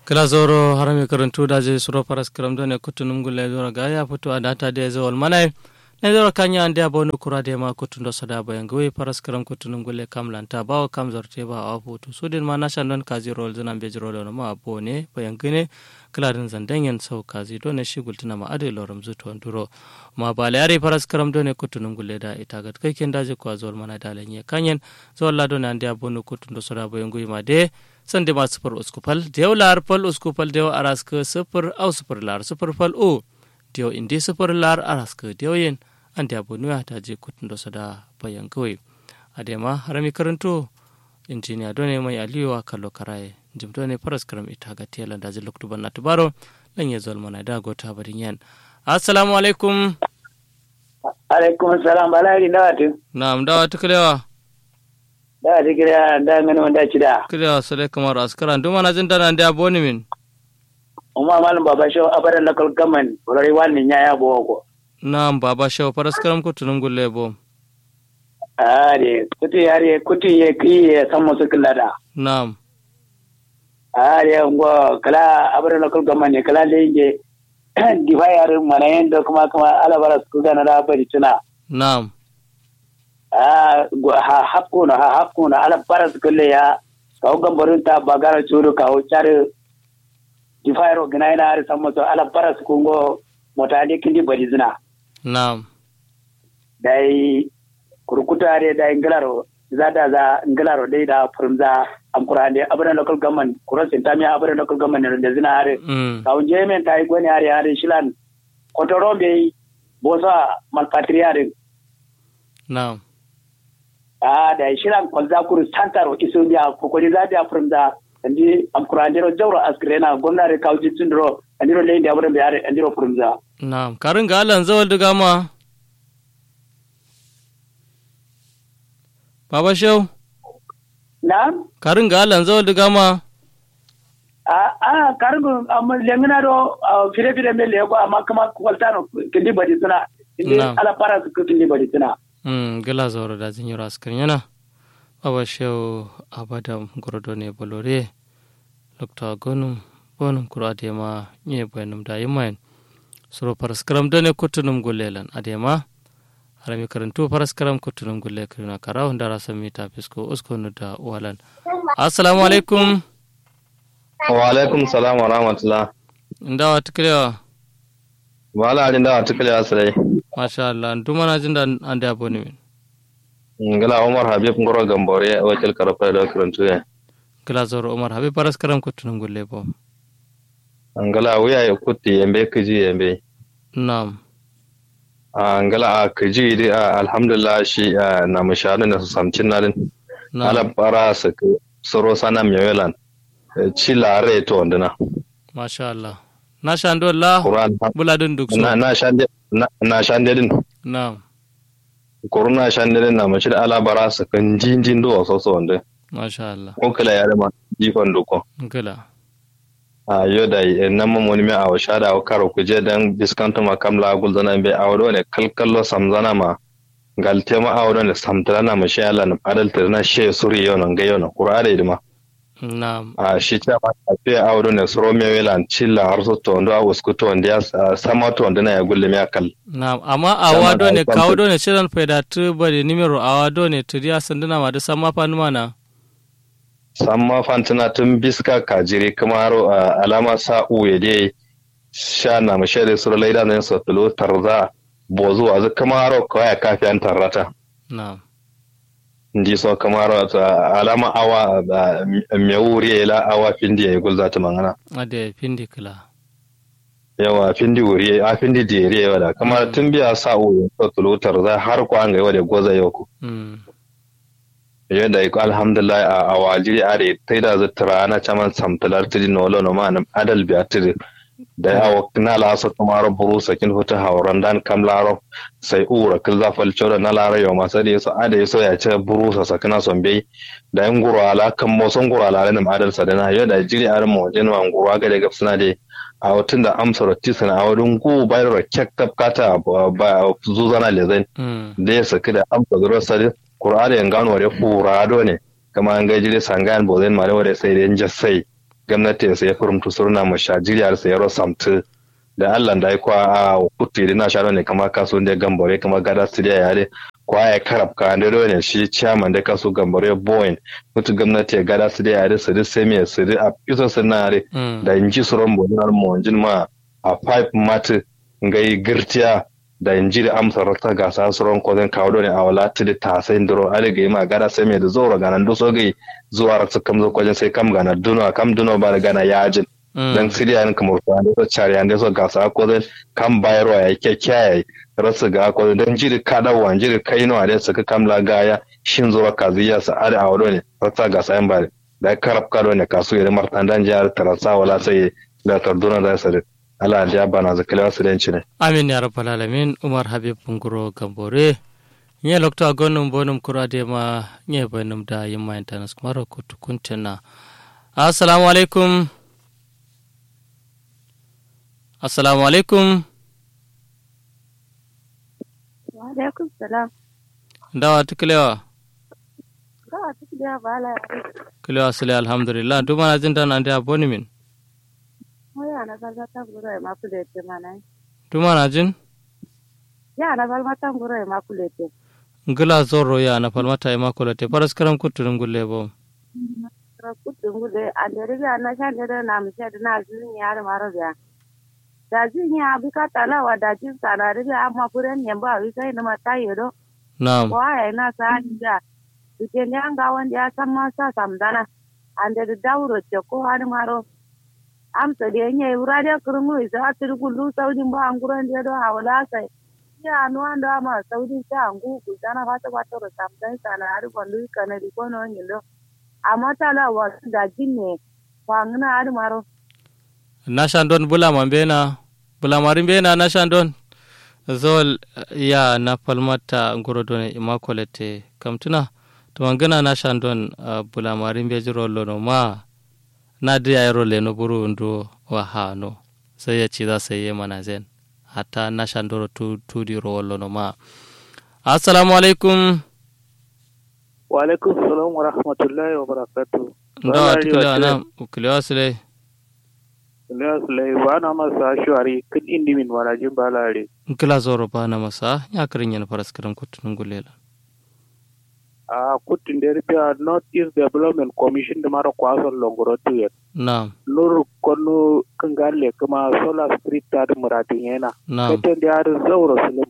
kala zoro harami karantu daje suro paras karam do ne kutunum gulle zoro ga ya fito a data de zawal manai ne zoro kanya ande abonu kura de ma kutundo sada bayan goyi paras karam kutunum gulle kamlanta bawo kam zorte ba a foto sudin ma na shandon kazi rol zana be jiro lo ma bone bayan gine kala din zandanyen sau kazi do ne shi gultuna ma ade loram zuto nduro ma bale yare paras karam do ne kutunum gulle da ita gat kai ken daje kwa zawal mana dalanye kanyen zawal la do ne ande abonu kutundo sada bayan goyi ma de sande ma sifir uskupal dew lar pal uskupal dew arask sifir au sifir lar sifir pal o dew indi sifir lar arask dew yen ande abonu ya taje kutundo sada bayan goyi adema harami karanto injiniya done mai aliyu a kallo karaye jim done faras karam ita ga telan da ziluk tuban na tubaro dan ya zol mana da gota barin yan assalamu alaikum alaikum salam balari da watu na'am da watu kalewa da watu kira da ngani wanda ci da kalewa sale kamar askara duma na jin dana da boni min umma malam baba shaw abadan lakal gaman rari wannan ya ya bo ko na'am baba shaw faras karam ko tunun gulle bo are kuti are kuti ye ki ye sammo sukilla da na'am are ngo kala abadan lakal gaman ne kala da yake divayar mana yanda kuma kuma alabara su gana da bari tuna na'am ha hakuna ha hakuna ala bara su kulle ya kawo gambarin ta bagara churu kawo chare divayar gina ina har sammo so ala bara su kungo motade kindi bari zina na'am dai kurkutare da ingilaro za da za ingilaro dai da furmza am kurande abana local government kurosin tamiya abana local government da zina are mm. kawun jemen ta yi gwani are are shilan kotoro be bosa malpatriare na'am a da shilan kwalza kuru santaro iso biya kokori za da furmza andi am kurande ro jawro askrena gomnare kawji tundro andiro lendi abana be are andiro furmza na'am karin ga alan zawal diga ma baba shaw na karin ga alan zawal diga ma a a kargo amma lengina do fire fire me le ko amma kama kwaltano kindi badi tuna kindi Na'am. ala para su kindi badi tuna Mm, gila zauro da zin yura askar yana baba shew abadam gorodo ne bolore lokta gonum bonum kuro adema nye bayanum da yimayen suro paraskaram dane kutunum gulelan adema harami karantu paraskaram kutunum gulle kirina karaw ndara samita fisko uskonu da walan assalamu alaikum wa alaikum salam wa rahmatullah ndawa tiklewa wala adin da tukule asrai masha Allah ndumana jinda ande aboni min ngala umar habib ngoro gambore wakil karfa da kurantu ya gila zauro umar habi paraskaram kutunum gulle bo ngala wiya ya kutti yambe kiji yambe nam ngala a kiji di a alhamdulillah shi a, na mashanu na su samcin narin ala nam para su ku- soro sana mewelan ci lare to ndina masha Allah na shando la qur'an buladun duk so na na shande na na shande din na'am qur'an shande din na mashi ala bara su kan jinjin do so so wanda masha Allah ko kala ya ma jifan duko gila a yoda nan mun wani mai awa shada wa karo kuje dan diskanto ma kamla gulzana be awdo ne kalkallo samzana ma galte ma awdo ne samtana ma shi Allah na adal tirna she suri yonan ga yonan qur'ani idma na'am a shi ta ma fe awdo ne suro me welan chilla har so to ndo awus ku to ndiya sama to ndana ya gulle me akal na'am amma awa do ne Sama da kawo kwamfuta. do ne shirin faida tu bari nimero awa do ne turiya sanduna ma da sama fa numa na samma fantina tun biska kajiri kuma haro a alama sa uye de sha na mashere suro laida ne so tulo tarza bozu azu kuma haro kawai kafi an tarrata na'am ndi so kamar ta alama awa me wuri ila awa findi ya gul zata mangana ade pindi kila yawa findi wuri a findi dere yawa da kamar tun biya sa o to tulutar za har ko an ga yawa da goza yau ku mm yadda iko alhamdulillah a awajiri are tai da zata ana chaman samtalar tiri no lo no man adal biya tiri da ya na la so kamar buru sakin huta hauran dan kamlaro sai ura kil za fal chora na lara yo masa da yaso ada yaso ya ce buru sa sakana son bai da yan guru ala kan mo son guru ala nan adal sa da na yo da jiri ar mo jin wan guru ga daga suna de a wutun da amsa rotti sana a wurin gu bayar da kek kata ba zuzana lezen mm da ya saki da amsa zuwa sadi qur'ani yan gano da furado ne kama an ga jiri sangan bozen mare wore sai da jassa sai gwamnati sai furumtu surna mu shajiriya sai yaro samtu da Allah da ai kwa a kutti na sharo ne kama kaso da gambore kama gada studio ya de kwa ya karab ka da ne shi chairman da kaso gambore boyin mutu gwamnati ya gada studio ya de sidi semi sidi a piso sinare da inji suron bonar mu jin ma a pipe mat ngai girtiya da inji da amsa rata gasa suron ko zan kawo ne a wala tidi ta sai ndoro ale ga ma gada semi da zoro ganan do so gai zuwa ratsu kam zo kwajin sai kam gana duno kam duno ba da gana yajin dan siriya ne kamar ta da cari an da so gasa ko zan kam bayarwa ya kyakkyaye rasu ga ko dan jiri kada wan jiri kai no da suka kamla gaya shin zuwa kaziya sa ada a wado ne ratsa gasa yan bare da karab kado ne kasu ya martan dan jihar taransa wala sai da tarduna da sare Allah ya bana zakalewa su dan ne amin ya rabbal alamin umar habib bunguro gambore nye lokta gonum bonum kurade ma nye bonum da yimma internet kumaro kutu kuntena assalamu alaikum assalamu alaikum wa alaikum salam ndawa tukilewa ka tukilewa bala kilewa sile alhamdulillah dumana jindan ande a boni min moya na balma tanguro e makulete manai dumana jin ya na balma tanguro e makulete ngila zorro ya na falmata e makolate paraskaram kuttunum gulle bo kutungule andere ga na shande da na mushe da na zin ya da maro ga da zin ya bi ka tala wa da jin sana da amma furen ne ba wi kai na mata yedo na'am wa ya na sa da dike ne an ga wanda ya san ma sa samdana ande da dauro ce ko har maro amsa da yanye wura da kurmu isa turgulu saudin ba an guran da do hawala sai ya no anda ma saudin ta angu ku dana fata fata ro samdan sana har gondu kana di kono nyilo amma tala wa da jinne wangna har maro nashandon bulama mbena bulamarin mbena nashandon zol ya na palmata ngorodone imakolete kamtuna to mangana nashandon uh, bulamarin be jiro lono ma na dia yaro le no buru ndo wa hano sai ya ci za sai yi mana zen hatta nashandoro tu tudi ro lono ma assalamu alaikum wa alaikum salam wa rahmatullahi wa barakatuh ndo atikila na ukiliwa sile Ilyas lai ba na masa shuwari kan indi min warajin balare. nkila zoro bana masa ya karin yana faras karam kutunun gulela A kutin da rufiya North East Development Commission da mara kwason longoro tuyet. na'am Nur kwallo kan gale kuma Solar Street ta da muradin yana. na'am Katan da yarin zaura sulim.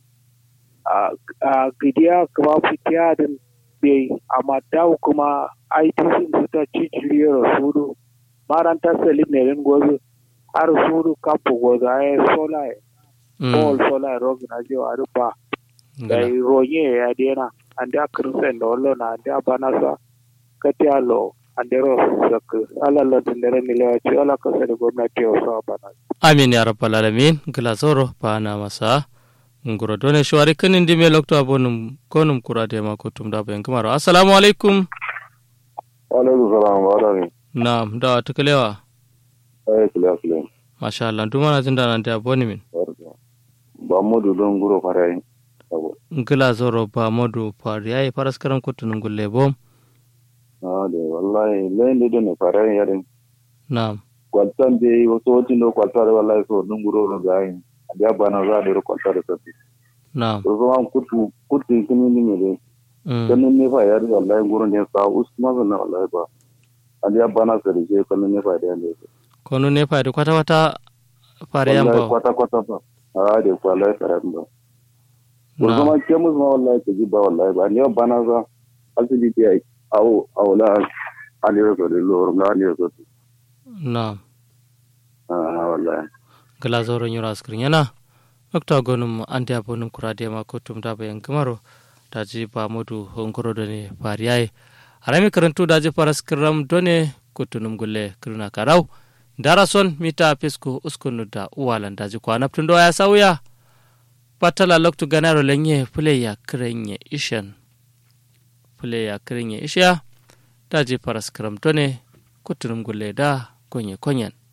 A gidiya kuma fitiya din bai amma dawo kuma ITC da ta ciciriyar sudu. Maranta Salim ne rin gobe. Har sudu kamfu gobe a yi solar Paul Sola Rock na je wa rufa da ronye ya dena ande akirsen da wallo na ande abanasa kati alo ande ro sak ala la dindere ni lewa ci ala ka sani gwamnati o so abana amin ya rabbal alamin nkila zoro bana masa nguro done shwari kanin dime lokto abonum konum kurade ma kutum da bayan kamaro assalamu alaikum alaikum salam wa rahmi na'am da tukalewa ay kula kula masha Allah dumana jinda nan da aboni min ba modu don guro farai nkila zoro ba modu fari yayi faras karam kutunun gulle bom ah de wallahi lende don farai yarin na'am kwaltan de wato watin do kwaltar wallahi so don guro no gai ya bana za da kwaltar da tafi na'am to so an kutu kutu kini ni ne Mm. dan ne fa yari wallahi guro ne sa usma na wallahi ba an ya bana sa da je kan ne fa da ne konu ne fari kwata kwata fari wallahi yamba kwata kwata ba ah de wallahi farai ba ko na'am zama ke musu ma wallahi ta ji ba wallahi ba ne bana za asibiti ai awo awla aliyar so da lor na aliyar so na'am ah wallahi gala zoro nyura askrin yana dokta gonum ande abonum kurade ma kutum da bayan kamaro daji ba modu hongoro done fariyai harami karantu daji faras kiram done kutunum gulle kirna karau darason mita pisku uskunu da uwalan daji kwanaptun do ya sauya patala loktu ganaro lenye puleya kirenye ishan puleya kirenye isha daji faras kiram done kutunum gulle da konye konyen